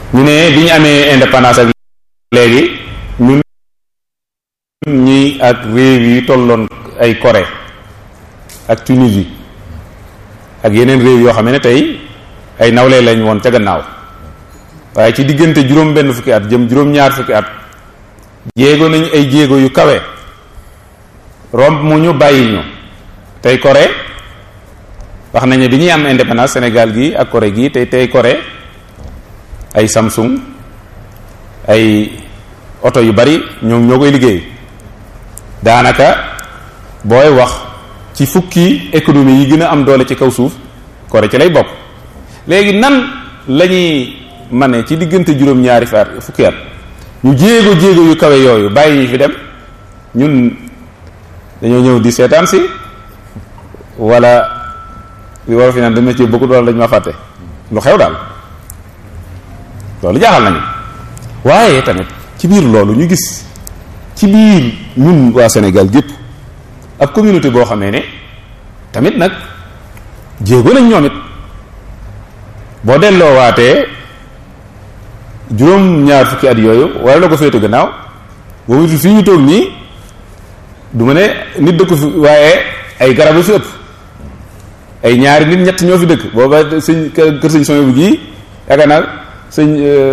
ñu ne bi ñu amee indépendance ak léegi ñun ñi ak réew yi tolloon ay Corée ak Tunisie ak yeneen réew yoo xam ne tey ay nawle lañ woon ca gannaaw waaye ci diggante juróom benn fukki at jëm juróom ñaar fukki at jéego nañ ay jéego yu kawe romb mu ñu bàyyi ñu tey Corée wax nañ ne bi ñuy am indépendance Sénégal gi ak Corée gi tey tey Corée ay Samsung ay oto yu bari ñoom ñoo koy liggéey daanaka booy wax ci fukki économie yi gën a am doole ci kaw suuf Corée ci lay bokk léegi nan lañuy mane ci diggante juróom-ñaari faar fukki at ñu jéego jéego yu kawe yooyu bàyyi fi dem ñun dañoo ñëw di seetaan si wala li war a fi naan dama ci bëgg wala dañ ma fàtte lu xew daal loolu jaaxal nañu waaye tamit ci biir loolu ñu gis ci biir ñun waa Sénégal gépp ak communauté boo xamee ne tamit nag jéego nañ ñoom it boo delloo waatee juróom ñaar fukki at yooyu wala la ko féete gannaaw boobu fii ñu toog nii du ma ne nit dëkku fi waaye ay garab yu fi ëpp ay ñaari nit ñett ñoo fi dëkk booba sëñ kër sëñ soñ bu gii yaakaar naa sëñ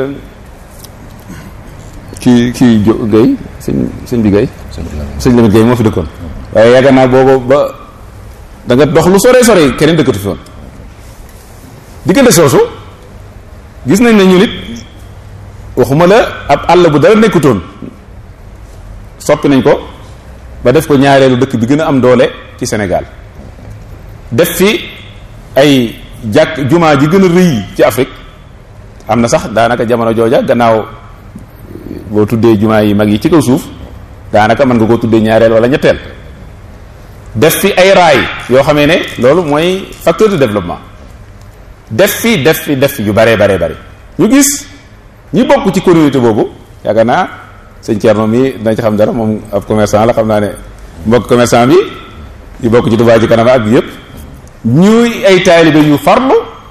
kii kii jo Guèye sëñ sëñ bi Guèye sëñ Lamit Guèye moo fi dëkkoon waaye yaakaar naa booba ba da nga dox lu sore sore keneen dëkkatu fi woon diggante soosu gis nañ ne ñu nit waxuma la ab àll bu dara nekkutoon soppi nañ ko ba def ko ñaareelu dëkk bi gën a am doole ci Sénégal def fi ay jàkk jumaa ji gën a rëy ci Afrique am na sax daanaka jamono jooja gannaaw boo tuddee jumaa yi mag yi ci kaw suuf daanaka mën nga koo tuddee ñaareel wala ñetteel def fi ay raay yoo xamee ne loolu mooy facteur de développement def fi def fi def fi yu baree baree bari ñu gis ñi bokk ci communauté boobu yaakaar naa sëñ Thierno mi dina ci xam dara moom ab commerçant la xam naa ne mbokk commerçant bi yu bokk ci Touba ci kanam ak yépp ñuy ay taalibe yu farlu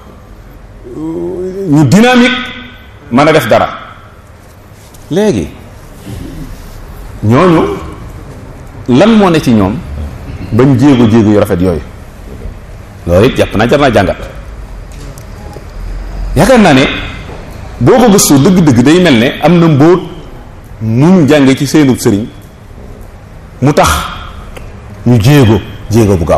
ñu dynamique mën a def dara léegi ñooñu lan moo ne ci ñoom bañ jéego jéego yu rafet yooyu loolu it jàpp naa jar naa jàngat yaakaar naa ne boo ko gëstu dëgg-dëgg day mel ne am na mbóot muñ jànge ci seenub sëriñ mu tax ñu jéego jéego bu gaaw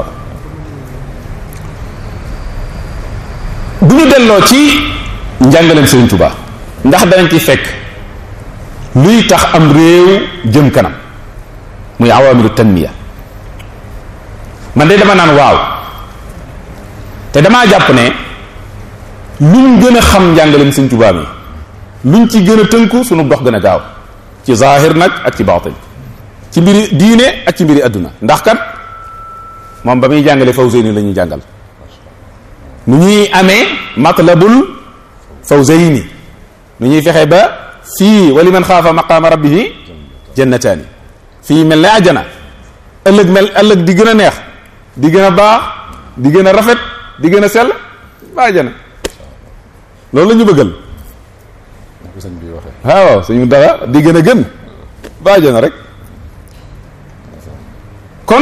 bu ñu delloo ci njàngaleem sëriñ Tuubaa ndax danañ ci fekk luy tax am réew jëm kanam muy awaamiru tanmiya man de dama naan waaw te damaa jàpp ne luñ gën a xam njàngaleem sëriñ Tuubaa mi luñ ci gën a tënku sunu dox gën a gaaw ci zahir nag ak ci baatin ci mbiri diine ak ci mbiri adduna ndax kat moom ba muy jàngale fawzeyni la ñuy jàngal nu ñuy amee matlabul fawzeyni nu ñuy fexe ba fii wali man xaafa maqaama rabbihi jannataani fii mel ne àjjana ëllëg mel ëllëg di gën a neex di gën a baax di gën a rafet di gën a sell ba àjjana loolu la ñu bëggal waaw suñu dara di gën a gën ba àjjana rek kon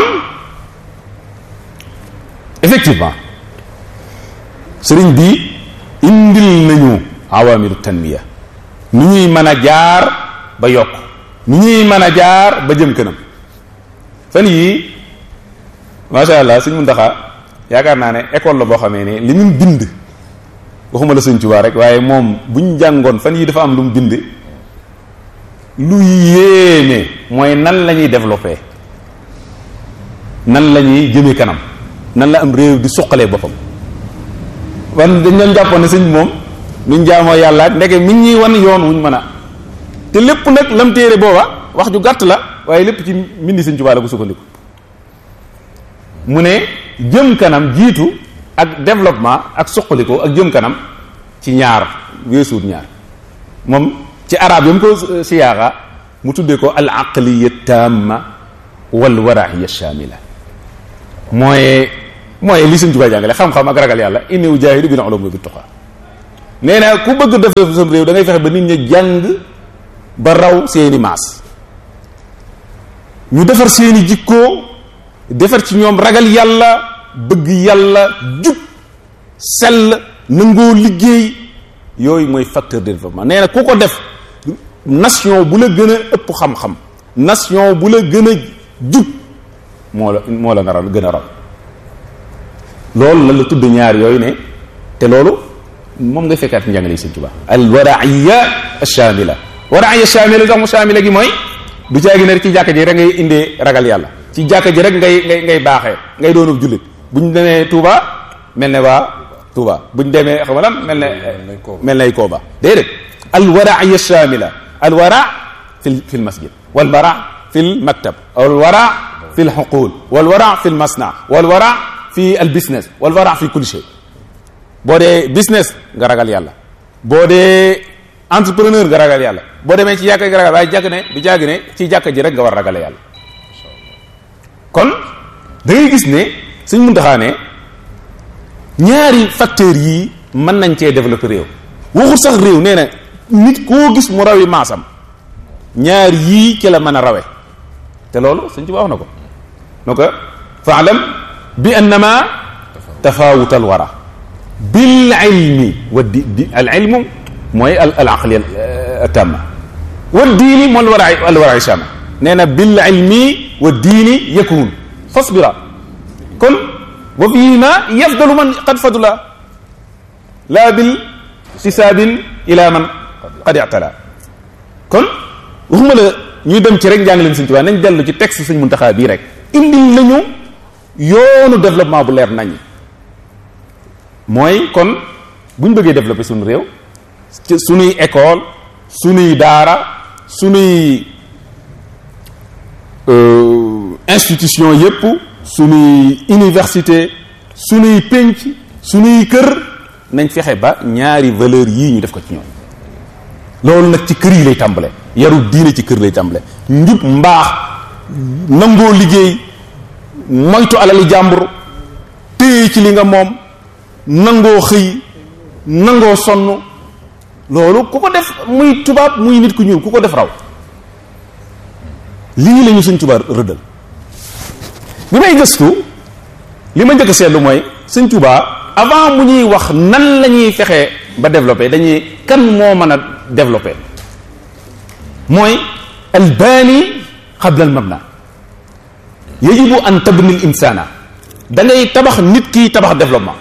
effectivement sëriñ bi indil nañu awamiru tanmiya nu ñuy mën a jaar ba yokk nu ñuy mën a jaar ba jëm kanam fan yii macha allah suñ Muntaxa yaakaar naa ne école la boo xamee ne li mu bind waxuma la sëñ Tuubaa rek waaye moom buñ jàngoon fan yii dafa am lu mu bind lu yéeme mooy nan la ñuy développé nan la ñuy jëmee kanam nan la am réew di suqalee boppam wan dañ doon jàppoon ne sëñ moom nuñ jaamoo yàlla ak ndeke mi ñuy wan yoon wuñ mën a te lépp nag lam téere booba wax ju gàtt la waaye lépp ci mbindi sëñ Tuubaa la ko sukkandiku mu ne jëm kanam jiitu ak développement ak suqaliko ak jëm kanam ci ñaar weesuut ñaar moom ci arab yam ko siyaaxa mu tuddee ko al aqliya tamma wal warahiya shamila mooy mooy li Sëñ Tuubaa jàngale xam-xam ak ragal yàlla inni ujaahidu bil ulumi bit tuqa nee na ku bëgg def sam réew da ngay fexe ba nit ñi jàng ba raw seeni maas ñu defar seeni jikkoo defar ci ñoom ragal yàlla bëgg yàlla jub sell nangoo liggéey yooyu mooy facteur de développement nee na ku ko def nation bu la gën a ëpp xam-xam nation bu la gën a jub moo la moo la naral gën a raw loolu la la tudd ñaar yooyu ne te loolu moom nga fekkaat njàngale yi Sëñ Tuubaa al waraiya shamila waraiya shamila sax mu shamila gi mooy du caagi ne ci jàkka ji rek ngay indee ragal yàlla ci jàkka ji rek ngay ngay ngay baaxee ngay doonub jullit buñ demee Touba mel ne waa Touba buñ demee xam nga mel ne mel nay Kooba déedéet al waraiya shamila al wara fi fi l masjid wal wara fi l maktab wal wara fi l xuqul wal wara fi l masna wal wara fi al business wal wara fi kulli shay boo dee business nga ragal yàlla boo dee entrepreneur nga ragal yàlla boo demee ci jàkka nga ragal waaye jàkk ne du jàgg ne ci jàkka ji rek nga war a ragale yàlla kon da ngay gis ne suñ muntaxaa ne ñaari facteurs yii mën nañ cee développer réew waxul sax réew nee na nit koo gis mu rawi maasam ñaar yii ci la mën a rawe te loolu suñ ci wax na ko no ko faalam bi annama tafawutal wara bil ilmi wa di di al ilmu mooy al al aqli tamma wa diini moom al wara al wara shama nee na bil ilmi wa diini yakun fasbira kon wa fihima yafdalu man qad fadula la bil tisaabin ila man qad i'tala kon waxuma la ñuy dem ci rek njàngaleem Sëñ Tuubaa nañ dellu ci texte Sëñ Muntaxaa bii rek indil nañu yoonu développement bu leer nañ mooy kon bu ñu bëggee développer suñu réew ci suñuy école suñuy daara suñuy institution yépp suñuy université suñuy pénc suñuy kër nañ fexe ba ñaari valeur yii ñu def ko ci ñoom loolu nag ci kër yi lay tàmbale yaru diine ci kër lay tàmbale njub mbaax nangoo liggéey moytu alali jàmbur téye ci li nga moom nangoo xëy nangoo sonn loolu ku ko def muy tubaab muy nit ku ñuul ku ko def raw lii la ñu sëñ tubaab rëddal bi may gëstu li ma njëkk a seetlu mooy sëñ tubaab avant mu ñuy wax nan la ñuy fexee ba développé dañuy kan moo mën a développé mooy albaani qabla al mabna yajibu an tabni al insana da ngay tabax nit ki tabax développement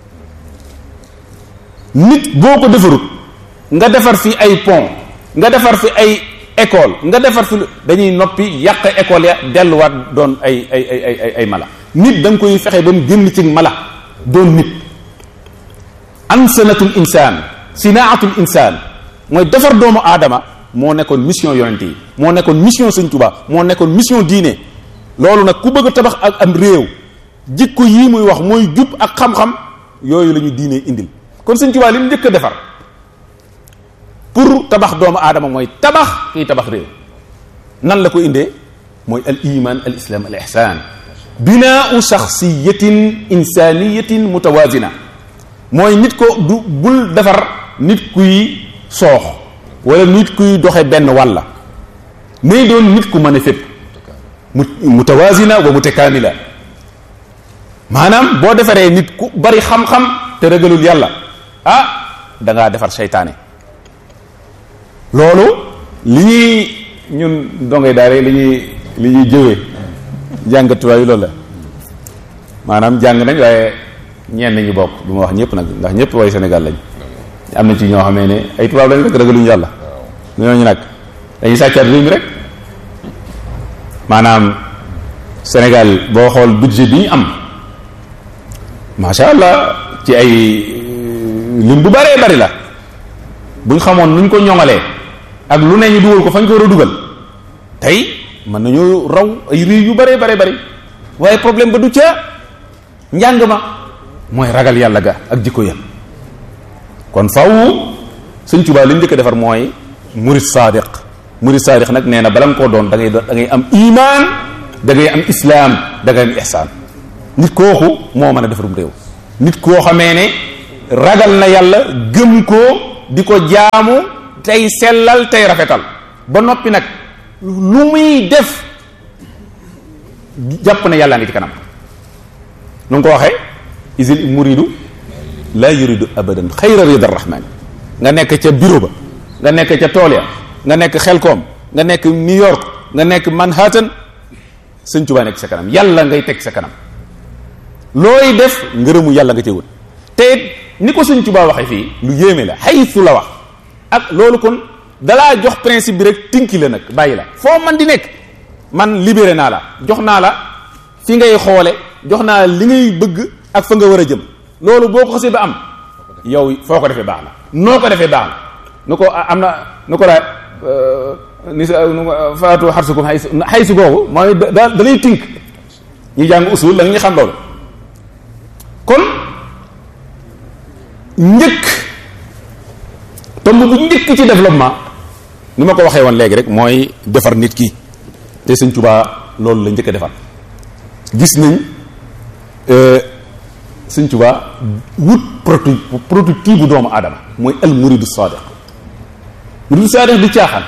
nit boo ko defarut nga defar fi ay pont nga defar fi ay école nga defar fi dañuy noppi yàq école ya delluwaat doon ay ay ay ay ay mala nit da nga koy fexe ba mu génn ci mala doon nit ansanatul insaan sinaatul insaan mooy defar doomu aadama moo nekkoon mission yonent yi moo nekkoon mission sëñ Tuubaa moo nekkoon mission diine loolu nag ku bëgg a tabax ak am réew jikko yii muy wax mooy jub ak xam-xam yooyu la ñu diine indil kon sëñ Tuubaa li mu njëkk a defar pour tabax doomu aadama mooy tabax kiy tabax réew nan la ko indee mooy al iman al islam al ihsan binaau shaxsiyatin insaniyatin mutawazina mooy nit ko du bul defar nit kuy soox wala nit kuy doxe benn wàlla mais doon nit ku mën a fépp mu mutawazina wa mutakamila maanaam boo defaree nit ku bari xam-xam te ragalul yàlla ah da ngaa defar seytaane loolu li ñuy ñun dongay daare li ñuy li ñuy jëwee jàngatuwaay loolu la maanaam jàng nañ waaye ñenn ñi bokk du ma wax ñëpp nag ndax ñëpp way Sénégal lañ am na ci ñoo xamee ne ay tubaab lañ rek ragaluñu yàlla ñooñu nag dañuy sàccaat réew mi rek maanaam Sénégal boo xool budget bi ñu am macha allah ci ay lim bu bëree bëri la buñ xamoon nuñ ko ñoŋalee ak lu ne ñu dugal ko fañ ko war a dugal tey mën nañoo raw ay réew yu bëree bëri bëri waaye problème ba du ca njàng ma mooy ragal yàlla ga ak jikko ya kon faw sëñ Tuubaa li mu njëkk a defar mooy murid sadiq murid sadiq nag nee na bala nga koo doon da ngay da ngay am iman da ngay am islam da ngay am ihsaan nit kooku moo mën a defarum réew nit koo xamee ne ragal na yàlla gëm ko di ko jaamu tey sellal tey rafetal ba noppi nag lu muy def jàpp na yàllaa ngi ci kanam nu nga ko waxee isil muridu la yuridu abadan xayra rida rahmani nga nekk ca bureau ba nga nekk ca tool ya nga nekk xelkoom nga nekk New York nga nekk Manhattan sëñ Tuubaa nekk sa kanam yàlla ngay teg sa kanam looy def ngërëmu yàlla nga cee wut te ni ko sëñ Tuubaa waxee fii lu yéeme la xaytu la wax ak loolu kon dalaa jox principe bi rek tinki la nag bàyyi la foo man di nekk man libéré naa la jox naa la fi ngay xoole jox naa la li ngay bëgg ak fa nga war a jëm loolu boo ko xasee ba am yow foo ko defee baax na noo ko defee baax na nu ko am na nu ko daa ni sa faatu xarsukum xay xay si googu mooy da da lay tink ñi jàng usul la ñu xam loolu kon njëkk tomb bu njëkk ci développement ni ma ko waxee woon léegi rek mooy defar nit ki te Sëñ Tuubaa loolu la njëkk a defar gis nañ Sëñ Tuubaa wut protu prototype bu doomu aadama mooy al muridu sadiq muridu sadiq di caaxaan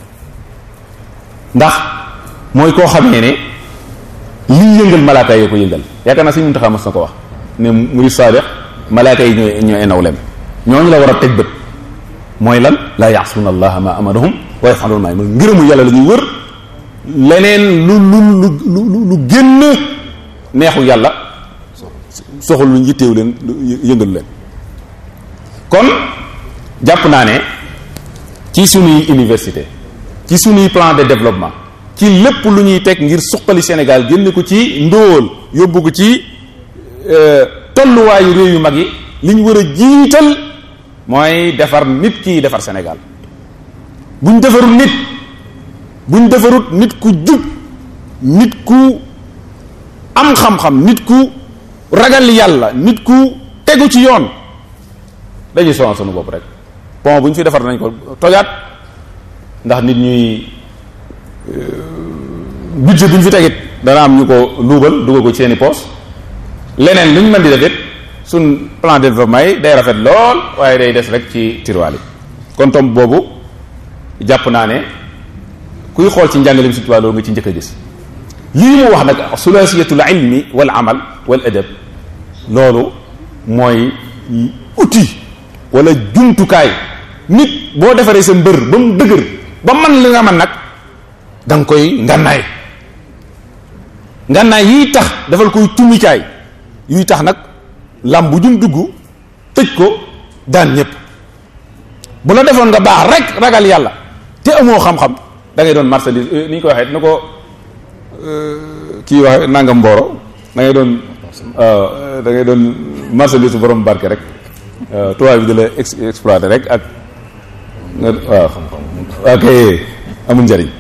ndax mooy koo xamee ne lii yëngal malaaka yi ko yëngal yaakaar naa Sëñ Muntaxa mas na ko wax ne muridu sadiq malaaka yi ñooy ñooy nawlem ñooñu la war a teg bët mooy lan laa yaasuuna allaha ma amarahum wa yafaluuna maa yu'maruun ngërëmu yàlla la ñuy wër leneen lu lu lu lu lu génn neexu yàlla soxal lu yitteewu leen yëngalu leen kon jàpp naa ne ci sunuy université ci sunuy plan de développement ci lépp lu ñuy teg ngir suqali Sénégal génn ko ci ndóol yóbbu ko ci tolluwaayu réew yu mag yi li ñu war a jiital mooy defar nit kii defar Sénégal buñ defarul nit buñ defarut nit ku jub nit ku am xam-xam nit ku ragal yàlla nit ku tegu ci yoon dañuy sonal sunu bopp rek pont bu ñu fi defar nañ ko tojaat ndax nit ñuy budget bu ñu fi tegit dana am ñu ko luubal dugal ko ci seeni poos leneen lu ñu mën di def it suñ plan de développement yi day rafet lool waaye day des rek ci tiroir yi kon tomb boobu jàpp naa ne kuy xool ci njàngaleem Sëñ Tuubaa loolu nga ci njëkk a gis lii mu wax nag sulaasiyatul ilmi wal amal wal adab loolu mooy outil wala jumtukaay nit boo defaree sa mbër ba mu dëgër ba man li nga man nag da nga koy ngannaay ngannaay yiy tax dafal koy tumikaay yuy tax nag lam bu jum dugg tëj ko daan ñëpp bu la defoon nga baax rek ragal yàlla te amoo xam-xam da ngay doon marchandise ni ñu ko waxee na ko kii wax nangam mbooro da ngay doon da ngay doon marchandise borom barke rek tubaab bi di la exploité rek ak nga waaw ok amul njariñ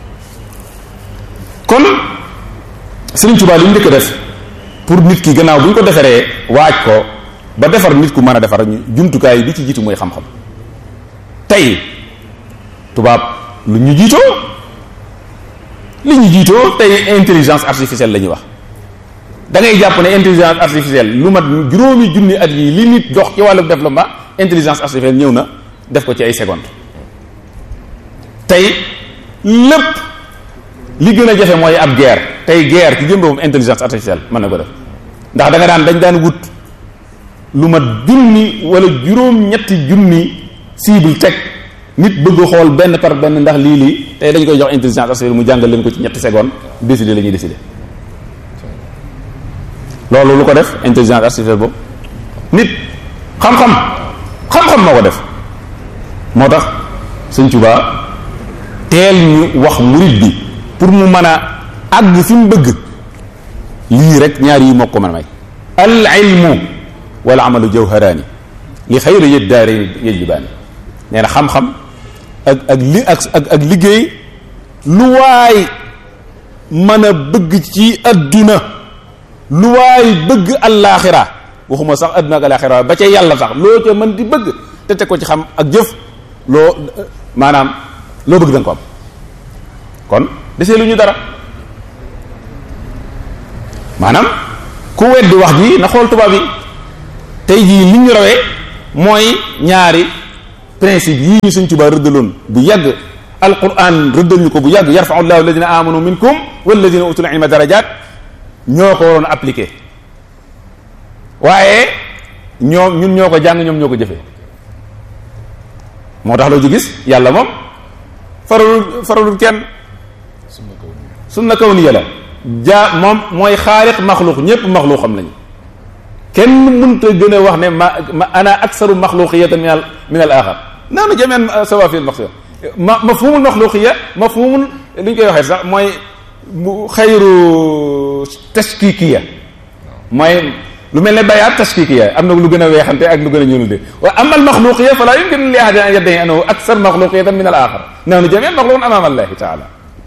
kon Sëriñ Tuubaa li mu njëkk def pour nit ki gannaaw bu ñu ko defaree waaj ko ba defar nit ku mën a defar ñu jumtukaay bi ci jiitu mooy xam-xam tey tubaab lu ñu jiitoo li ñu jiitoo tey intelligence artificielle la ñuy wax da ngay jàpp ne intelligence artificielle lu mat juróomi junni at yi li nit dox ci wàllu développement intelligence artificielle ñëw na def ko ci ay secondes tey lépp li gën a jafe mooy ab guerre tey guerre ci jëm boppam intelligence artificielle mën na ko def ndax da nga daan dañ daan wut lu mat junni wala juróom-ñetti junni cible teg nit bëgg xool benn par benn ndax lii lii tey dañ koy jox intelligence artificielle mu jàngal leen ko ci ñetti secondes décider la ñuy décider loolu lu ko def intelligence artificielle boobu nit xam-xam xam-xam moo ko def moo tax Sëñ Tuubaa teel ñu wax murid bi pour mu mën a àgg fi mu bëgg lii rek ñaar yi moo ko mën a may al ilmu wal amalu jawharaani li xayra yët daare yajlibaani nee na xam-xam ak ak li ak ak ak liggéey lu waay mën a bëgg ci adduna lu waay bëgg allaaxira waxuma sax adduna ak allaaxira ba ca yàlla sax loo ca mën di bëgg te teg ko ci xam ak jëf loo maanaam loo bëgg danga ko am kon desee lu ñu dara maanaam ku weddi wax ji na xool tubaab yi tey jii li ñu rawee mooy ñaari principe yii ñu suñ Tuubaa rëddaloon bu yàgg alquran rëddal ñu ko bu yàgg yarfau llahu alladina amanu minkum walladina utul ilma darajat ñoo ko waroon appliqué waaye ñoom ñun ñoo ko jàng ñoom ñoo ko jëfee moo tax loo ci gis yàlla moom faralul faralul kenn sunna kawniya la jaa moom mooy xaaliq maxluq ñépp maxluqam lañu kenn mënta gën a wax ne ma ma ana aksaru maxluqiyatan min al min al axar naanu jamian sawa fi al maxluq ma mafhumul maxluqiya mafhumul li ñu koy waxee sax mooy xayru tashkikiya mooy lu mel ne bayaat tashkikiya am na lu gën a weexante ak lu gën a ñuul de wa ama al maxluqiya fala yumkin li ahadin an yaddahi annahu aksar maxluqiyatan min al axar naanu jamian maxluqun amama allahi taala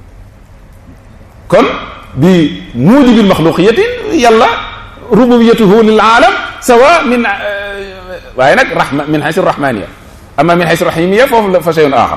kon bi mujibil maxluqiyatin yàlla rububiyatuhu lil aalam sawa min waaye nag rahma min xaysu rahmaniya ama min xaysu rahimiya foofu la fa shay'un axar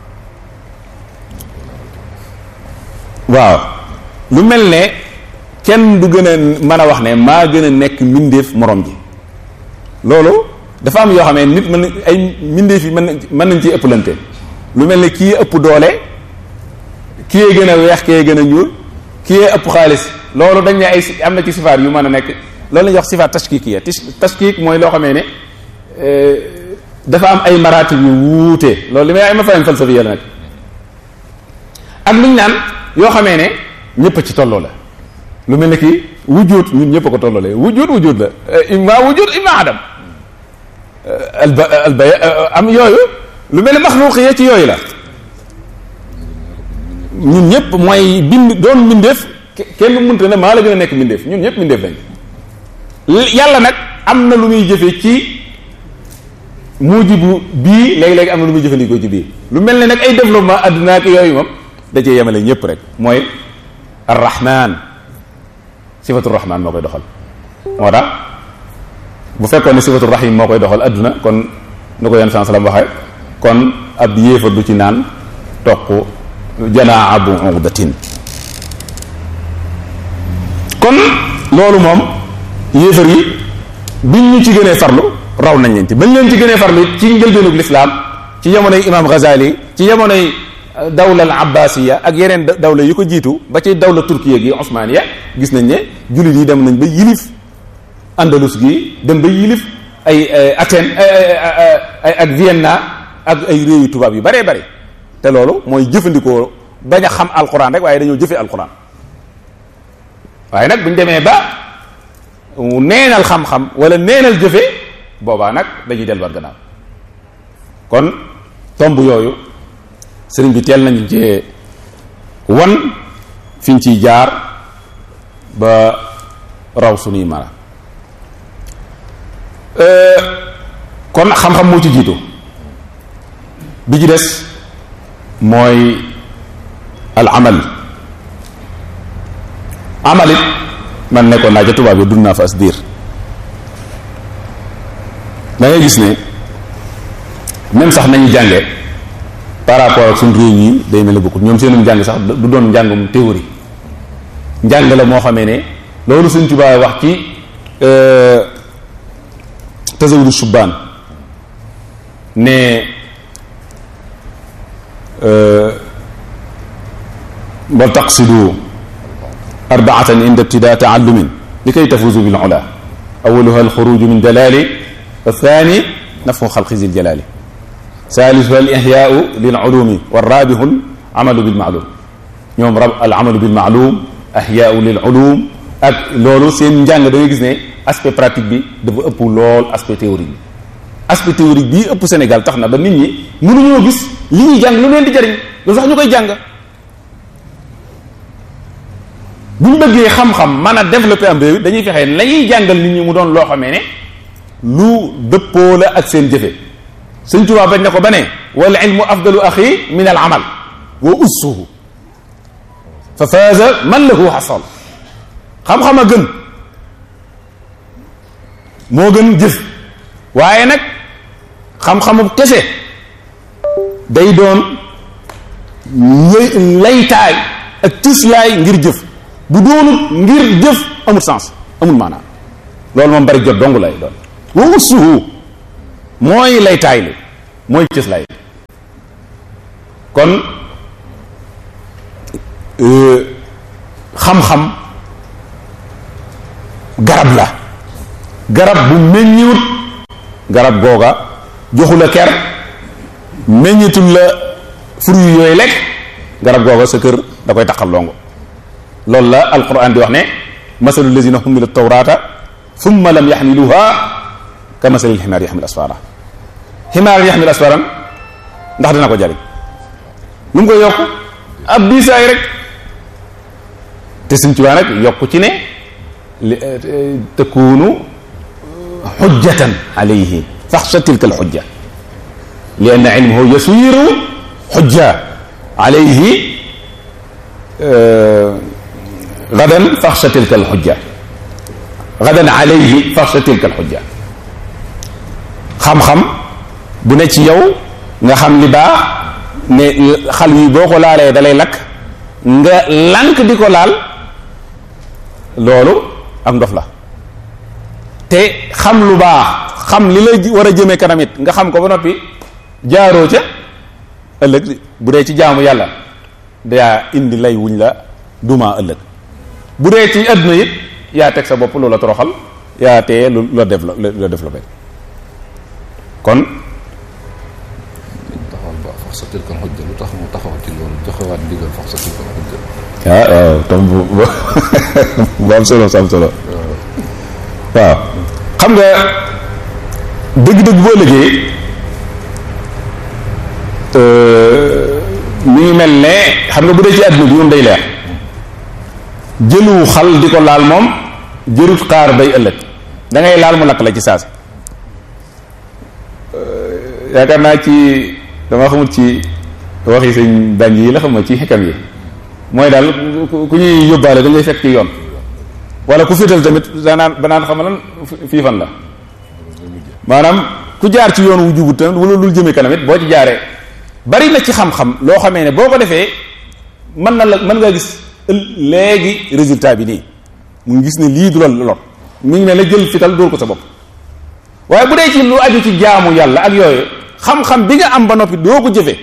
waaw lu mel ne kenn du gën a mën a wax ne maa gën a nekk mbindeef morom ji loolu dafa am yoo xam ne nit mën na ay mbindeef yi mën na mën nañ ci ëpplante lu mel ne kii ëpp doole kii gën a weex kii gën a ñuul kii ëpp xaalis loolu dañ ne ay am na ci sifaat yu mën a nekk loolu la ñuy wax sifaat tashkikiya tashkik mooy loo xamee ne dafa am ay maratib yu wuute loolu li may ay ma fahim falsafiya la nag ak lu ñu naan yoo xamee ne ñëpp ci tolloo la lu mel ne kii wujud ñun ñëpp a ko tolloolee wujud wujud la imma wujud imma adam alba alba am yooyu lu mel ne maxluqiya ci yooyu la ñun ñëpp mooy bind doon mbindeef kenn mënta ne maa la gën a nekk mbindeef ñun ñëpp mbindeef lañ yàlla nag am na lu muy jëfe ci mujibu bii léegi-léegi am na lu muy jëfandikoo ci bii lu mel ne nag ay développement adduna ak yooyu moom da cee yemale ñëpp rek mooy arrahman sifatu rahman moo koy doxal moo tax bu fekkoon ne sifatu rahim moo koy doxal adduna kon nu ko yenn sans salam waxee kon ab yéefar du ci naan toq janaa bu uqdatin kon loolu moom yéefar yi biñ ñu ci gënee farlu raw nañ leen ci bañ leen ci gënee farlu ci njëlbeenug lislaam ci jamonoy imam Ghazali ci jamonoy dawla al abbasiya ak yeneen dawla yu ko jiitu ba ci dawla turkiya gi osmaniya gis nañ ne jullit yi dem nañ ba yilif andalus gi dem ba yilif ay Athènes ay ak Vienna ak ay réew yu tubaab yu baree bari te loolu mooy jëfandikoo bañ a xam alquran rek waaye dañoo jëfe alquran waaye nag buñ demee ba neenal xam-xam wala neenal jëfe boobaa nag dañuy delluwaat gannaaw kon tomb yooyu sëriñ bi teel nañu ci wan fiñ ciy jaar ba raw suñuy mara kon xam-xam moo ci jiitu bi ci des mooy al amal amalit man nekkoon naa ca tubaab yi dund naa fa as diir da ngay gis ne même sax nañu jànge par rapport ak suñ réew yi day mel ne bokkut ñoom seenum njàng sax du doon njàngum théorie njàng la moo xamee ne loolu suñ tubaab wax ci tasawudu subbaan ne wa taqsidu arbaatan inda ibtida taallumin li kay tafuzu bil ula awaluha alxuruju min dalali wa thani nafhu xalqi zil jalali salisuha al ihyaau lil ulumi wa rabihu al amalu bil maalum ñoom rab al amalu bil maalum ihyaau lil ulum ak loolu seen njàng da ngay gis ne aspect pratique bi dafa ëpp lool aspect théorique bi aspect théorique bii ëpp Sénégal tax na ba nit ñi mënuñoo gis li ñuy jàng lu leen di jariñ lu sax ñu koy jàng bu ñu bëggee xam-xam mën a développer am réew dañuy fexe la ñuy jàngal nit ñi mu doon loo xamee ne lu dëppoo la ak seen jëfe sëñ Tuubaa bañ na ko ba ne wal ilmu afdalu axi min al amal wa ussuhu fa faaza man lahu xasal xam-xam a gën moo gën jëf waaye nag xam-xamu kese day doon laytaay ak tislaay ngir jëf bu doonut ngir jëf amul sens amul maanaam loolu moom bari jot dong lay doon wa ussuhu mooy lay taaylu mooy cëslaay kon xam-xam garab la garab bu meññiwut garab googa joxu la ker meññitul la fruit yooyu lekk garab googa sa kër da koy taqal longo loolu la alquran di wax ne masalu lazina humilu tawrata thumma lam yaxmiluha ka masalil ximaar yaxmil asfara ximaar yaxmil asfaran ndax dina ko jariñ lu mu koy yokk ab diisaay rek te suñ ci waa nag yokk ci ne li takunu xujjatan alayhi faxsha tilka alxujja li anna ilmuhu yasiru xujja alayhi gadan faxsha tilka alxujja gadan alayhi faxsha tilka alxujja xam-xam bu ne ci yow nga xam li baax ne xal yi boo ko laalee dalay lakk nga lànk di ko laal loolu ak ndof la te xam lu baax xam li la war a jëmee kanamit nga xam ko ba noppi jaaroo ca ëllëg bu dee ci jaamu yàlla daa indi lay wuñ la duma ëllëg bu dee ci àdduna it yaa teg sa bopp loola toroxal yaa teye lu la développé la développé kon taxawal ba fax sa tilkal xujja lu tax mu taxaw ci loolu joxewaat ndigal fax sa tilkal xujja ah waaw tam bu bu am solo am solo waaw xam nga dëgg-dëgg boo liggéey mi ngi mel ne xam nga bu dee ci àdduna bi moom day leer jëlu xal di ko laal moom jërut xaar bay ëllëg da ngay laal mu lakk la ci saasi yaakaar naa ci dama xamul ci waxi sëñ dañ yi la xam ma ci xikam yi mooy daal ku ñuy yóbbaale da ngay fekk ci yoon wala ku féetal tamit danaan banaan xam lan fii fan la maanaam ku jaar ci yoon wu jubut tamit wala lu jëmee kanam it boo ci jaaree bari na ci xam-xam loo xamee ne boo ko defee mën na la mën nga gis léegi résultat bi nii mu ngi gis ne lii du la lor mu ngi ne la jël fital dóor ko sa bopp waaye bu dee ci lu aju ci jaamu yàlla ak yooyu xam-xam bi nga am ba noppi doo ko jëfe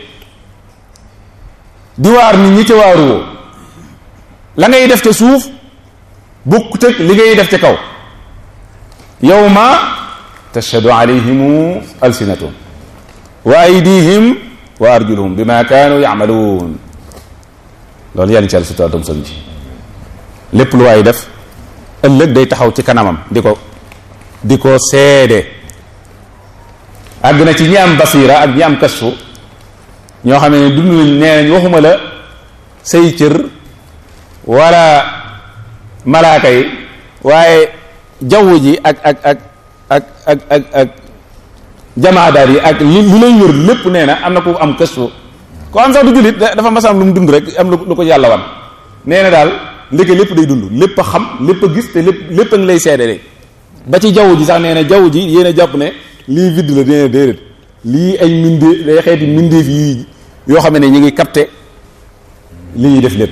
di waar nit ñi ca waaruwoo la ngay def ca suuf bukk tëg li ngay def ca kaw yawma tashhadu alayhimu alsinatuhum wa aydihim wa arjuluhum bima kaanu yamaluun loolu yàlla ci àll sutura tam son ji lépp lu waay def ëllëg day taxaw ci kanamam di ko di ko seede àgg na ci ñi am basira ak ñi am kasfu ñoo xam ne dund nañ nee nañ waxuma la say cër wala malaaka yi waaye jaww ji ak ak ak ak ak ak ak jamaadaar yi ak li li lay wër lépp nee na am na ku am kasfu ko am sax du jullit dafa masam lu mu dund rek am lu ko yàlla wan nee na daal ndeke lépp day dund lépp a xam lépp a gis te lépp lépp a ngi lay seede de ba ci jaww ji sax nee na jaww ji yéen a jàpp ne lii vide la nee na déedéet lii ay mindee day xeeti mindeef yi yoo xam ne ñu ngi capté li ñuy def lépp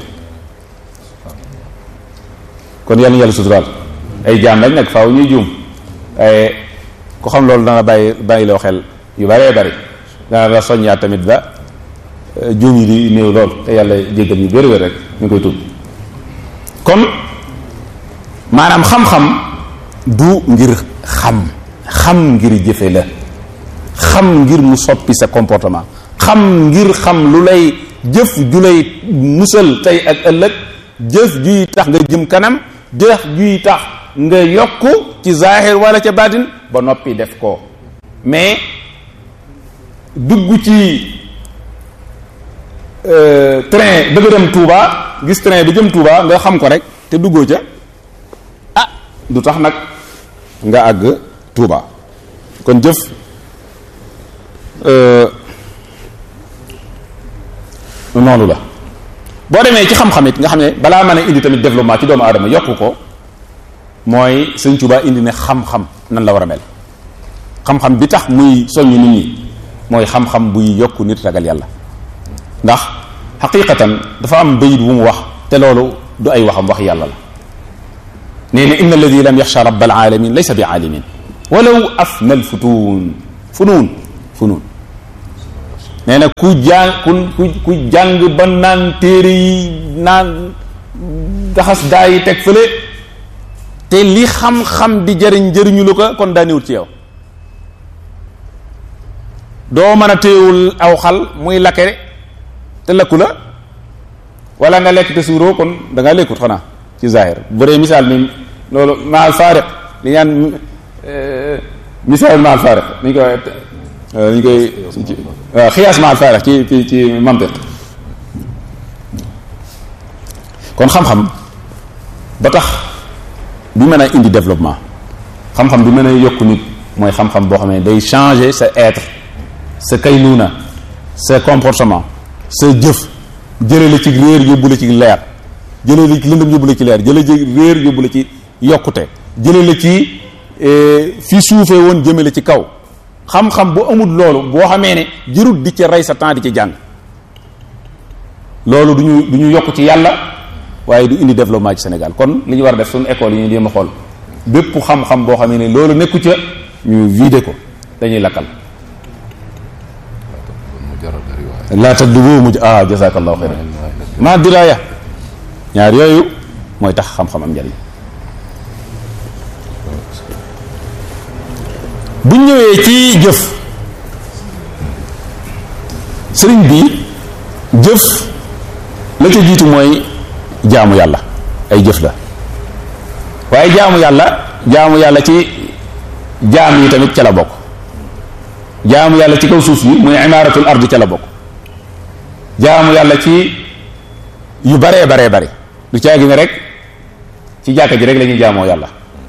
kon yàlla yàlla suturaal ay jaam lañ nag faaw ñuy juum waaye ku xam loolu dana bàyyi bàyyi loo xel yu bëree bëri dana la soññaat tamit ba juum yi di néew lool te yàlla jéggal ñu bëri wér rek ñu koy tuub kon maanaam xam-xam du ngir xam xam ngir jëfe la xam ngir mu soppi sa comportement xam ngir xam lu lay jëf ju lay musal tey ak ëllëg jëf juy tax nga jëm kanam jëf juy tax nga yokk ci zahir wala ca baatin ba noppi def ko mais dugg ci train bëgg dem Touba gis train bi jëm Touba nga xam ko rek te duggoo ca ah du tax nag nga àgg Touba kon jëf noonu la boo demee ci xam-xam it nga xam ne balaa mën a indi tamit développement ci doomu aadama yokk ko mooy sëñ Touba indi ne xam-xam nan la war a mel xam-xam bi tax muy soññ nit ñi mooy xam-xam buy yokk nit ragal yàlla ndax xaqiqatan dafa am bayit bu mu wax te loolu du ay waxam wax yàlla la nee na inna alladi lam yaxsha rabbal alamin laysa bi aalimin walaw afnal futuun funuun funuun nee na ku jàng ku ku ku jàng ba naan téere yi naan gaxas daa yi teg fële te li xam-xam di jëriñ jëriñu lu ko kon daaniwut ci yow doo mën a téewul aw xal muy lakke te lakku la wala nga lekk te suuroo kon da nga lekkut xanaa ci zahir bu dee misaal mi loolu maal faariq li ñaan misaal maal faariq ni ñu koy ni ñu koy waaw xiyaas maal faariq ci ci ci mantiq kon xam-xam ba tax bi mën a indi développement xam-xam bi mën a yokk nit mooy xam-xam boo xam ne day changer sa être sa kaynuuna sa comportement sa jëf jële la ci réer yóbbu la ci leer jële la ci lëndëm yóbbu la ci leer jële ci réer yóbbu la ci yokkute jële la ci fi suufee woon jëme la ci kaw xam-xam bu amul loolu boo xamee ne jërut di ci rey sa temps di ci jàng loolu du ñu du ñu yokk ci yàlla waaye du indi développement ci Sénégal kon li ñu war a def suñu école yi ñu jéem a xool bépp xam-xam boo xamee ne loolu nekku ca ñu vidé ko dañuy lakkal laa taddubu muj ah jazakallahu xeyran ma diraya ñaar yooyu mooy tax xam-xam am njariñ bu ñëwee ci jëf sëriñ bi jëf la ca jiitu mooy jaamu yàlla ay jëf la waaye jaamu yàlla jaamu yàlla ci jaam yi tamit ca la bokk jaamu yàlla ci kaw suuf yi muy imaaratul ardi ca la bokk jaamu yàlla ci yu baree baree bare du caagi ne rek ci jàkka ji rek la ñuy jaamoo yàlla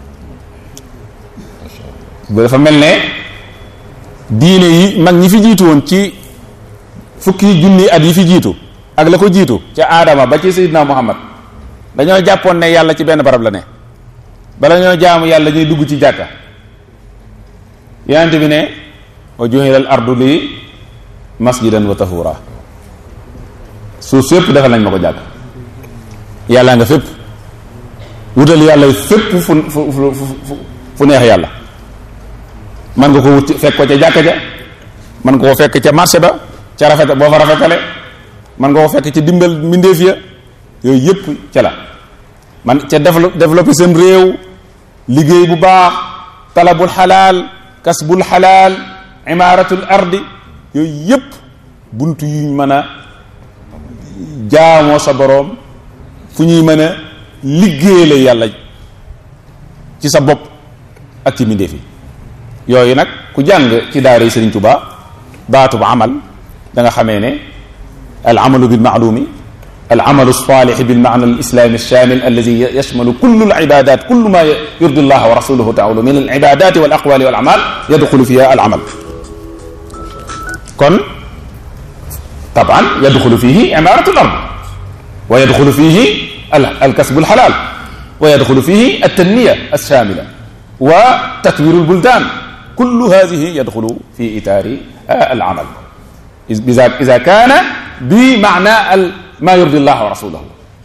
bu dafa mel ne diine yi mag ñi fi jiitu woon ci fukki junni at yi fi jiitu ak la ko jiitu ca aadama ba ci sayyidina muhammad dañoo jàppoon ne yàlla ci benn barab la ne bala ñoo jaamu yàlla ñuy dugg ci jàkka yonent bi ne wa juhila al ardu li masjidan wa tahura suuf fépp defal nañ ma ko jàkk yàlla nga fépp wutal yàlla fépp fu fu fu fu neex yàlla man nga ko wut fekk ko ca jàkka ja man nga ko fekk ca marché ba ca rafet boo fa rafetale man nga ko fekk ci dimbal mbindeef ya yooyu yëpp ca la man ca développé seen réew liggéey bu baax talabul xalaal kasbul xalaal imaaratul ardi yooyu yëpp bunt yuñ mën a jaamoo sa boroom fu ñuy mën a liggéeyale yàlla ci sa bopp ak ci mbindeef yi yooyu nag ku jàng ci daara yi Sëriñ Tuubaa baatu ba amal da nga xamee ne al amalu bil maalumi al amalu salih bil maana al islami alshamil alladi yashmalu kullu al ibadat kullu ma yurdi allah wa rasuluhu taala min al ibadati wal aqwali wal amal yadxulu fiha al amal kon taban yadxulu fihi imaratu al ard wa yadxulu fihi al kasbu al halal wa yadxulu fihi al tanmiya alshamila wa tatwiru al buldan kullu hadihi yadxulu fi itaari al amal إذا إذا كان بمعنى ما يرضي الله ورسوله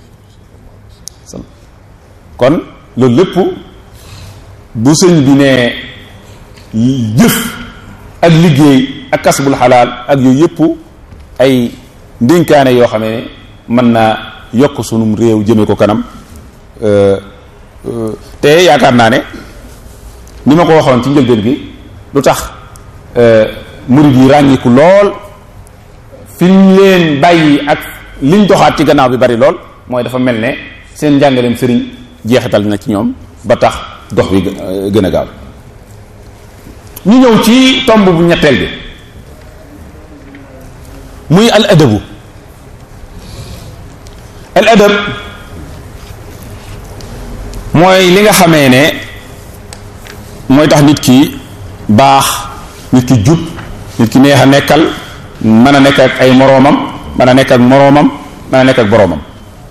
kon loolu lépp bu sëñ bi ne jëf ak liggéey ak kasbul xalaal ak yooyu yëpp ay ndénkaane yoo xam ne mën naa yokk sunum réew jëme ko kanam te yaakaar naa ne ni ma ko waxoon ci njëlbeen gi lu tax murid yi ràññiku lool fi ñu leen bàyyi ak liñ doxaat ci gannaaw bi bari lool mooy dafa mel ne seen njàngaleem sëriñ jeexital na ci ñoom ba tax dox bi gën a gaaw ñu ñëw ci tomb bu ñetteel bi muy al adabu al adab mooy li nga xamee ne mooy tax nit ki baax nit ki jub nit ki neex a nekkal mën a nekk ak ay moroomam mën a nekk ak moroomam mën a nekk ak boroomam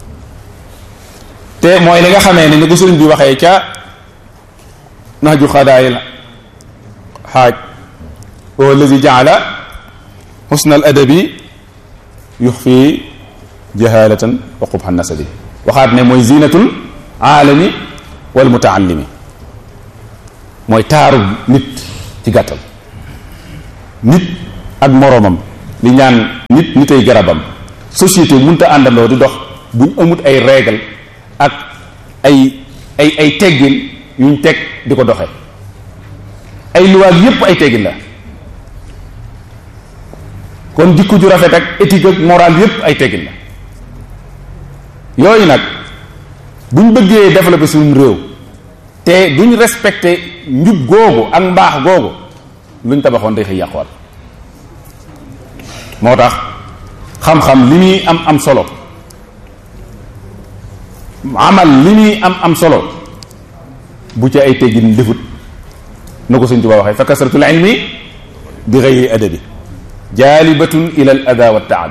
te mooy li nga xamee ne ni ko sëriñ bi waxee ca nahju xadaayil xaaj wa alladi jaala xusna al adabi yuxfi jahalatan wa qubha nasabi waxaat ne mooy zinatul aalami wal mutaallimi mooy taaru nit ci gàttal nit ak moroomam li ñaan nit nitay garabam société mënta àndandoo di dox buñ amut ay règle ak ay ay ay teggin yuñ teg di ko doxe ay luwaag yépp ay teggin la kon jikko ju rafet ak éthique ak moral yépp ay teggin la yooyu nag buñ bëggee développer suñu réew te duñ respecté njub googu ak mbaax googu luñ tabaxoon day xëy yàquwaat moo tax xam-xam li muy am am solo amal li muy am am solo bu ci ay teggin defut na ko Sëñ Tuubaa waxee fa kasratul ilmi bi gayri adabi jaalibatun ila al ada wa taabi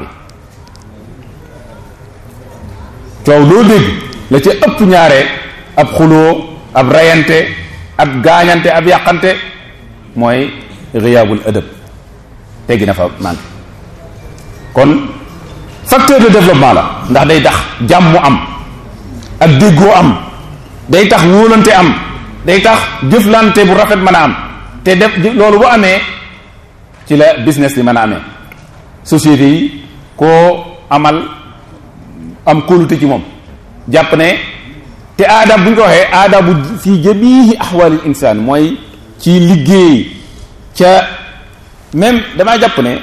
coow loo dégg la ca ëpp ñaare ab xuloo ab rayante ab gaañante ab yàqante mooy riyaabul adab teggi na fa man kon facteur de développement la ndax day tax jàmm am ak déggoo am day tax wóolante am day tax jëflante bu rafet mën a am te def loolu bu amee ci la business li mën a amee société yi koo amal am kóolute ci moom jàpp ne te aadab bu ñu ko waxee aadabu fii jamihi ahwalil insaan mooy ci liggéey ca même damaa jàpp ne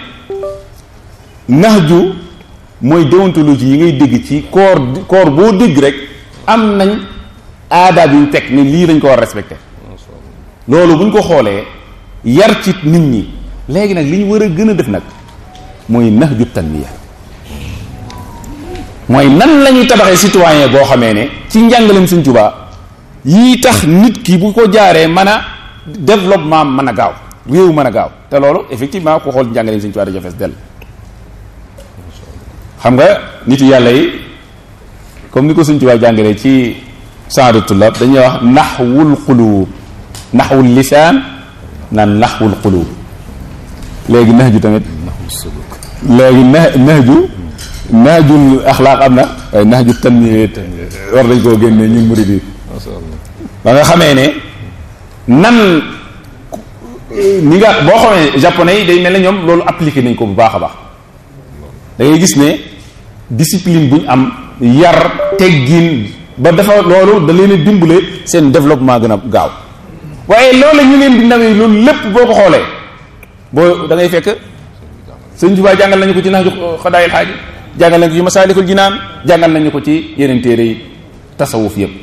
nahju mooy déontologie yi ngay dégg ci koor koor boo dégg rek am nañ aadaab yu ñu teg ni lii lañ ko war a respecté loolu bu ñu ko xoolee yar ci nit ñi léegi nag li ñu war a gën a def nag mooy nahju tanmiya mooy nan la ñuy tabaxee citoyen boo xamee ne ci njàngaleem Sëñ Tuubaa yii tax nit ki bu ko jaaree mën a développement mën a gaaw réew mën a gaaw te loolu effectivement ku xool njàngaleem Sëñ Tuubaa dafa fees dell xam nga nit yàlla yi comme ni ko Sëñ Tuubaa jàngalee ci saadu tullab dañuy wax naxwul qulub naxwul lisaan naan naxwul qulub léegi nax ju tamit léegi na nax ju naajul axlaaq am na waaye naaju tanmiya war nañ koo génne ñun murid yi ba nga xamee ne nan ni nga boo xamee japonais yi day mel ne ñoom loolu appliqué nañ ko bu baax a baax da ngay gis ne discipline bu ñu am yar teggin ba dafa loolu da leen a dimbale seen développement gën a gaaw waaye loolu ñu leen di nawee loolu lépp boo ko xoolee boo da ngay fekk sëñ Tuubaa jàngal nañu ko ci naaju xadaayil xaaji jàngal nañu ko ci masaalikul jinaan jàngal nañu ko ci yeneen téere yi tasawuf yëpp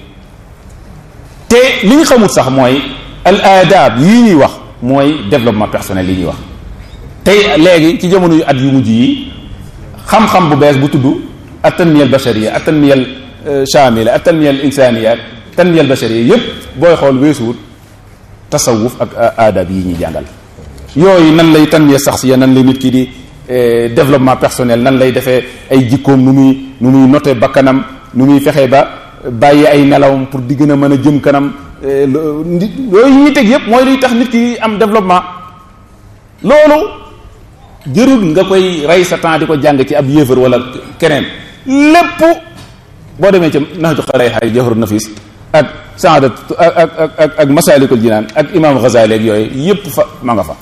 te li ñu xamul sax mooy al adab yii ñuy wax mooy développement personnel yi ñuy wax tey léegi ci jamono yu at yu mujj yi xam-xam bu bees bu tudd at tanmiya al bashariya at tanmiya al shamila at tanmiya al insaniya tanmiya al bashariya yëpp booy xool weesuwut tasawuf ak adab yi ñuy jàngal yooyu nan lay tanmiya saxsiya nan lay nit ki di développement personnel nan lay defee ay jikkoom nu muy nu muy noté bakkanam nu muy fexe ba bàyyi ay nelawam pour di gën a mën a jëm kanam yooyu ñuy teg yépp mooy luy tax nit ki am développement loolu jërul nga koy rey sa temps di ko jàng ci ab yéefar wala keneen lépp boo demee ci naxju xaray xay jawharu nafis ak saadat ak ak ak ak masalikul jinaan ak imam Ghazali ak yooyu yépp fa ma nga fa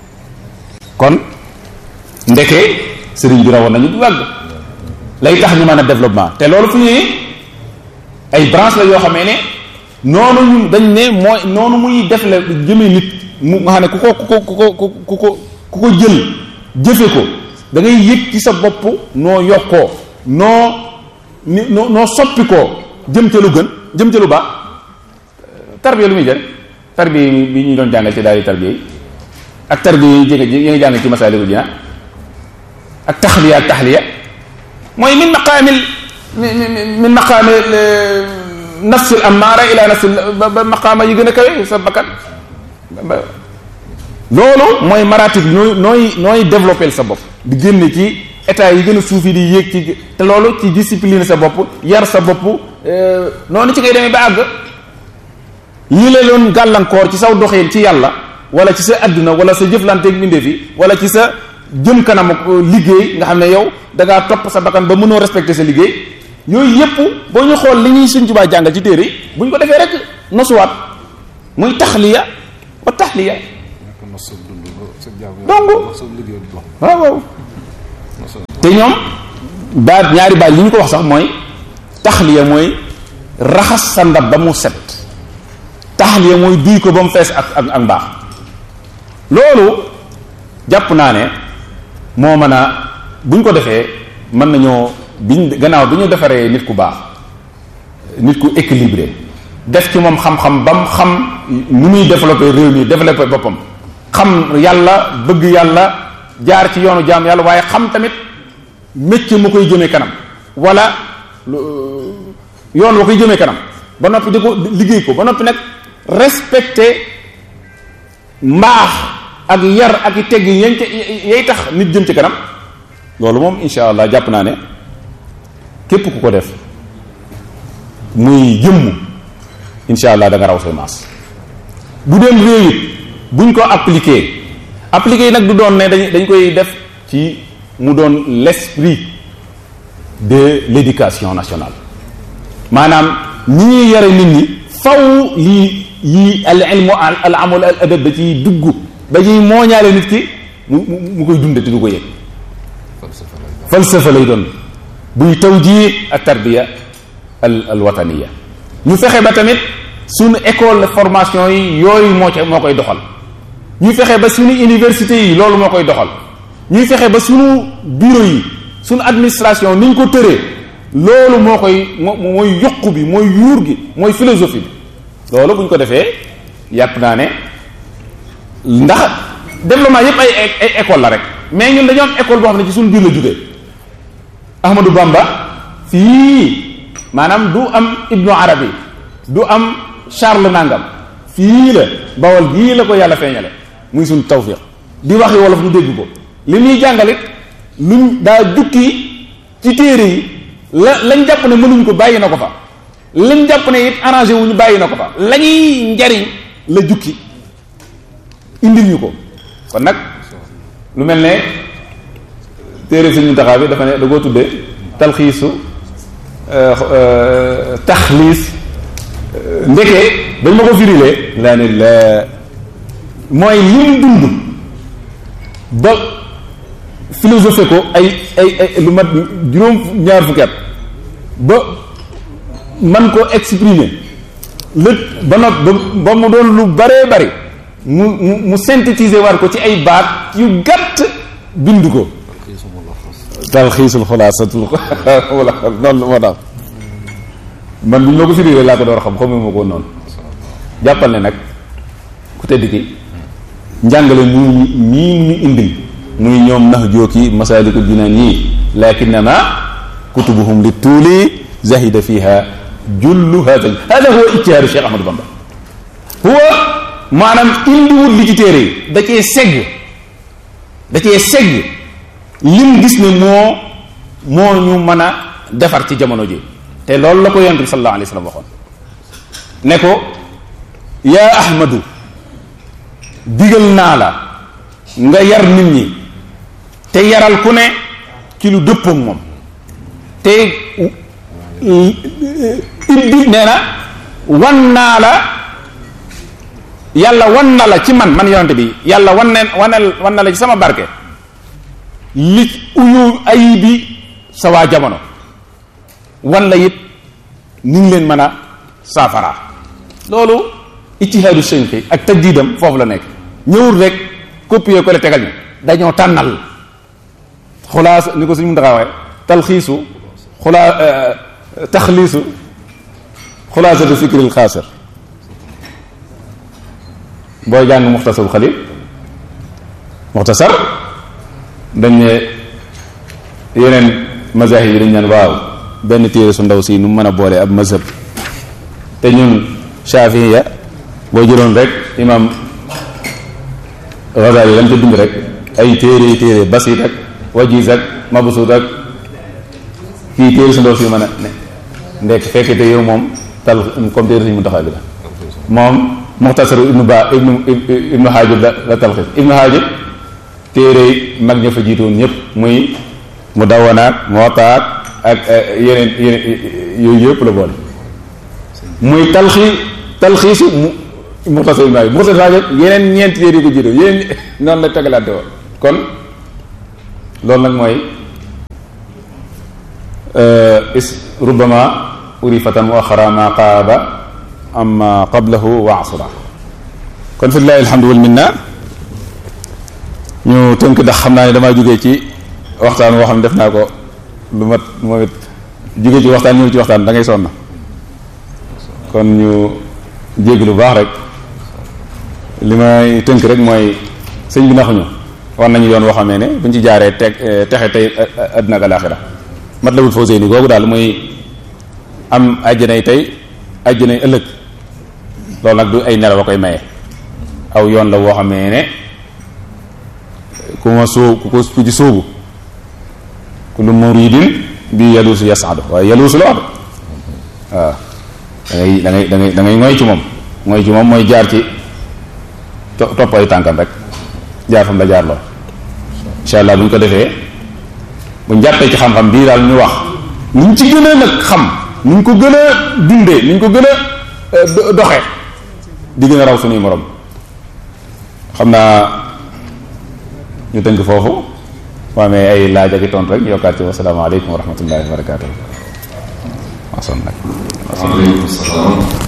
kon ndeke sëriñ bi rawoon nañu bu wàgg lay tax ñu mën a développement te loolu fu ñuy ay branche la yoo xamee ne noonu ñu dañ ne mooy noonu muy def la jëmee nit mu nga xam ne ku ko ku ko ku ko ku ko ku ko jël jëfe ko da ngay yëg ci sa bopp noo yokkoo noo ni noo noo soppi koo jëm ca lu gën jëm ca lu baax tarbiya lu muy jël tarbiya bi ñu doon jàngal ci daal di tarbiya yi ak tarbiya yi jege yi nga jàng ci masaalikul jinaan ak taxliya ak taxliya mooy min maqaamil min maqaami nafsil ammaara ila nafsil ba maqaama yi gën a kawe sa bakkan loolu mooy maratib nooy nooy nooy développé sa bopp di génne ci état yi gën a suufi di yéeg ci te loolu ci discipline sa bopp yar sa bopp noonu ci ngay demee ba àgg lii la doon gàllankoor ci saw doxeen ci yàlla wala ci sa adduna wala sa jëflanteeg mbindeef yi wala ci sa jëm kanam liggéey nga xam ne yow da ngaa topp sa bakkan ba mënoo respecté sa liggéey yooyu yépp boo ñu xool li ñuy Sëñ Tuubaa jàngal ci téere yi bu ñu ko defee rek nosuwaat muy taxliya wa taxliya nekk nos sa dund ba sa jaamu Donc- yàlla sa liggéey bu dox waaw waaw nos sa te ñoom baat ñaari baat li ñu ko wax sax mooy taxliya mooy raxas sa ndab ba mu set taxliya mooy duy ko ba mu fees ak ak ak mbaax loolu jàpp naa ne moo mën a buñ ko defee mën nañoo biñ gannaaw bi ñu defaree nit ku baax nit ku équilibré def ci moom xam-xam ba mu xam nu muy développé réew mi développé boppam xam yàlla bëgg yàlla jaar ci yoonu jaam yàlla waaye xam tamit métier mu koy jëmee kanam wala lu- yoon wa koy jëmee kanam ba noppi di ko liggéey ko ba noppi nag respecté mbaax ak yar ak i tegg yañ ca yay tax nit jëm ci kanam loolu moom insha allah jàpp naa ne képp ku ko def muy jëmm insha allah da nga raw say maas bu dem réew it buñ ko appliqué appliqué yi nag du doon ne dañ dañ koy def ci mu doon l'esprit de l'éducation nationale maanaam ñi ñuy yare nit ñi faw lii yii al ilmu al al amal al adab da ciy dugg ba ñuy mooñaale nit ki mu mu mu koy dunde te du ko yëg falsafa lay doon falsafa lay doon buy tawjih ak tarbiya al al wataniya ñu fexe ba tamit suñu école de formation yi yooyu moo ca moo koy doxal ñu fexe ba suñu université yi loolu moo koy doxal ñuy fexe ba suñu bureau yi suñu administration ni ñu ko tëree loolu moo koy moo mooy yokku bi mooy yuur gi mooy philosophie bi loolu bu ñu ko defee yàpp naa ne ndax développement yépp ay ay ay école la rek mais ñun dañoo am école boo xam ne ci suñu biir la jógee Ahmadou Bamba fii maanaam du am Ibnu Arabi du am Charles Nangam fii la bawal gii la ko yàlla feeñale muy suñu tawfiq di waxi wolof ñu dégg ko li ñuy jàngalit luñ daa jukki ci téere yi la lañ jàpp ne mënuñ ko bàyyi na ko fa lañ jàpp ne it arrangé wuñu bàyyi na ko fa la ñuy njariñ la jukki indil ñu ko kon nag lu mel ne téere suñu taxaw bi dafa ne da koo tuddee talxiisu taxliis ndeke dañ ma ko firilee laa ne la mooy lim dund ba philosophé ko ay ay ay lu mat juróom ñaar fukki at ba man ko exprimer lët ba not ba ba mu doon lu baree bari mu mu mu synthétiser war ko ci ay baat yu gàtt bind ko xiisu mu la xas talxiisul xulaasatul wala noonu moo tax man bu ñu ma ko firilee laa ko door xam xamu ma ko noonu jàppal ne nag ku tedd ki njàngale mu mii ñu indil muy ñoom nax jooki masaalikul jinaan yii lakinnama kutubuhum li tuuli zahida fiha jullu hada hada huwa ijtihaadu Cheikh Ahmadou Bamba huwa maanaam indiwut li ci téere yi da cee segg da cee segg lim gis ne moo moo ñu mën a defar ci jamono ji te loolu la ko yonent bi sallallahu alayhi wa sallam waxoon ne ko yaa ahmadu digal naa la nga yar nit ñi te yaral ku ne ci lu dëppook moom te ibbi nee na wan naa la yàlla wan na la ci man man yonent bi yàlla wan ne wanel wan na la ci sama barke li uyu ayibi sa waa jamono wan la it ni ngi leen mën a saafara loolu ijtihaadu sënqi ak tajdiidam foofu la nekk ñëwul rek copier ko le tegal ñu dañoo tànnal xulaas ni ko suñu mun taxawaay talxiisu xulaa taxliisu xulaasatu fikril xaasir booy jàng muxtasarul xalil muxtasar dañ ne yeneen mazahib yi dañ naan waaw benn téere su ndaw si nu mën a boole ab mazhab te ñun shafiya boo jëloon rek imam Ghazali lan ca bind rek ay téere téere basit ak wajiz ak mabsut ak kii téere su ndaw si mën a ne ndekk fekk te yow moom tal comme téere suñu mu taxaw bi la moom muxtasaru ibnu ba ibnu ibnu haajib la la talxis ibnu haajib téere mag ña fa jiitoon ñëpp muy mu dawanaat mootaat ak yeneen yeneen yooyu yëpp la boole muy talxi talxiisu mu muxtasar maa muxtasar saajog yeneen ñeenti téere yi ko jiitu yeneen noonu la tegalante woon kon loolu nag mooy is rubama urifatan wa axara ma qaaba amma qablahu wa asra kon fi lillahi alhamdu wal minna ñu tënk ndax xam naa ne damaa jógee ci waxtaan woo xam ne def naa ko lu mat moom it jógee ci waxtaan ñëw ci waxtaan da ngay sonn kon ñu jégg lu baax rek li may tënk rek mooy sëñ bi naxuñu war nañu yoon woo xamee ne buñ ci jaaree teg texe tey àddina ak alaaxira mat la wul foo séeni googu daal muy am àjjanay tey àjjanay ëllëg loolu nag du ay nelaw a koy maye aw yoon la woo xamee ne ku ma sóo ku ko ku ci sóobu kullu muridin bi yaluusu yasaadu waaye yaluusu la wax de waaw da ngay da ngay da ngay da ngay ngoy ci moom ngoy ci moom mooy jaar ci topp ay tànkam rek jaar fam la jaar lool incha allah bu ñu ko defee bu ñu jàppee ci xam-xam bii daal ñu wax niñ ci gën a nag xam niñ ko gën a dundee niñ ko gën a doxe di gën a raw suñuy morom xam naa ñu tënk foofu waa amee ay laaj ak i tontu rek ñu yokkaat ci wasalaamaaleykum wa rahmatullahi wa barakaatu. waaleykum salaam